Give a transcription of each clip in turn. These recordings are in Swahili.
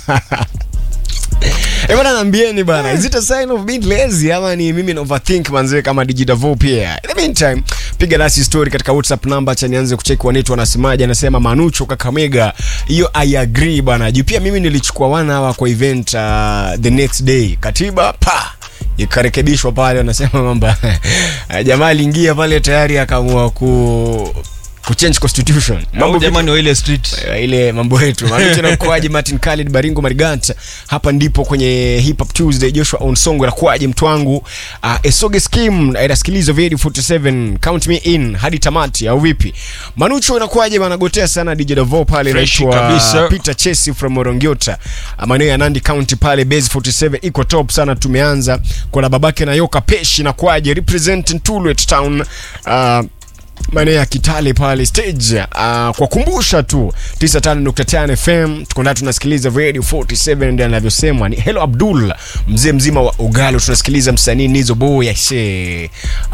Eh, bwana naambieni bana, is it a sign of being lazy ama ni mimi na overthink manzee kama Digidavo pia. In the meantime, piga nasi story katika WhatsApp number cha nianze kucheki wanetu wanasemaje. Anasema Manucho Kakamega, hiyo I agree bana. Juu pia mimi nilichukua one hour kwa event uh, the next day. Katiba pa ikarekebishwa pale, wanasema kwamba jamaa aliingia pale tayari akaamua ku kuchange constitution. Mambo vipi? jamani wa ile street. Eh, ile mambo yetu manucho na mkoaji Martin Khalid Baringo Mariganta hapa ndipo kwenye Hip Hop Tuesday Joshua Onsongo na kwaje mtu wangu uh, Esoge Scheme inasikilizwa video 47 count me in hadi tamati au vipi Manucho inakuwaje bana gotea sana DJ Davo pale Fresh inaitwa kabisa. Peter Chesi from Morongiota uh, maeneo ya Nandi County pale base 47 iko top sana tumeanza kuna babake na Yoka Peshi na kwaje representing Tulwet Town uh, maeneo ya Kitale pale stage uh, kwa kumbusha tu 95.5 FM tuko ndani tunasikiliza radio 47 ndio anavyosemwa ni Hello Abdul mzee mzima wa Ugalo tunasikiliza msanii Nizo Boy aise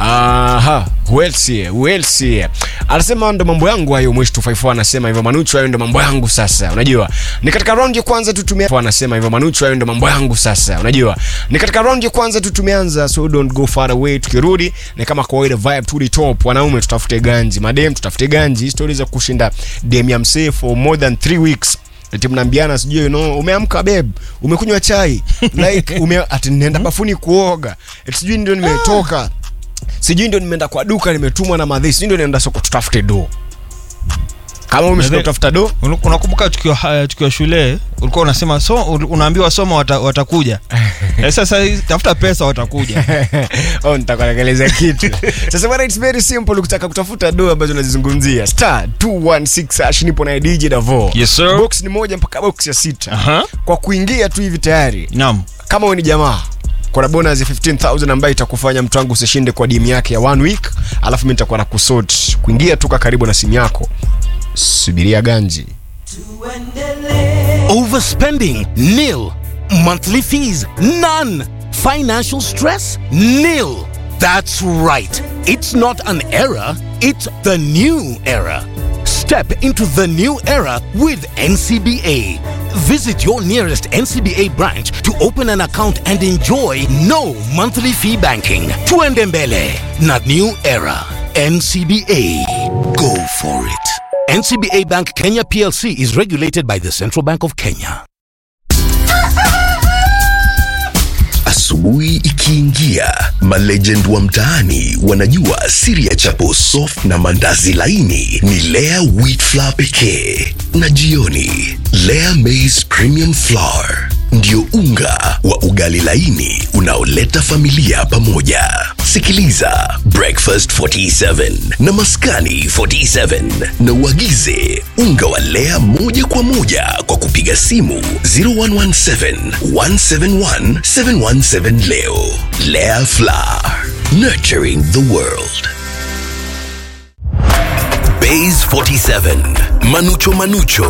aha Welsi Welsi anasema ndo mambo yangu hayo mwisho 254 anasema hivyo Manucho hayo ndo mambo yangu sasa unajua ni katika round ya kwanza tu tumea anasema hivyo Manucho hayo ndo mambo yangu sasa unajua ni katika round ya kwanza tu tumeanza so don't go far away tukirudi ni kama kawaida vibe to the top wanaume tutafute ganji madem tutafute ganji stori za kushinda dem ya msee for more than 3 weeks eti mnaambiana sijui you know, umeamka babe umekunywa chai like ume ati nenda bafuni kuoga eti sijui ndio nimetoka sijui ndio nimeenda kwa duka nimetumwa na madhi sijui ndio naenda soko tutafute do kama umeshinda Nadhani- kutafuta do Unu- Unakumbuka tukiwa haya- tukiwa shule ulikuwa unasema so unaambiwa soma wata, watakuja. Eh, sasa hii, tafuta pesa watakuja. oh, nitakuelekeleza kitu sasa bwana it's very simple ukitaka kutafuta do ambazo unazizungumzia star 216 hash nipo na DJ Davo Yes, sir. box ni moja mpaka box ya sita Aha. kwa kuingia tu hivi tayari Naam. kama wewe ni jamaa kuna bonus ya 15000 ambayo itakufanya mtu wangu usishinde kwa dimu yake ya one week alafu mimi nitakuwa na kusort kuingia tu ka karibu na simu yako subiria ganji Overspending? Nil. Monthly fees? None. Financial stress? Nil. That's right. It's not an era, it's the new era. Step into the new era with NCBA. Visit your nearest NCBA branch to open an account and enjoy no monthly fee banking. Tuendembele, not new era. NCBA. Go for it. NCBA Bank Kenya PLC is regulated by the Central Bank of Kenya. Asubuhi ikiingia, malegend wa mtaani wanajua siri ya chapo soft na mandazi laini ni Lea wheat flour pekee, na jioni Lea maize premium flour ndio unga wa ugali laini unaoleta familia pamoja. Sikiliza Breakfast 47 na Maskani 47 na uagize unga wa Lea moja kwa moja kwa kupiga simu 0117 171 717 leo. Lea Flour, nurturing the world. Bays 47, Manucho Manucho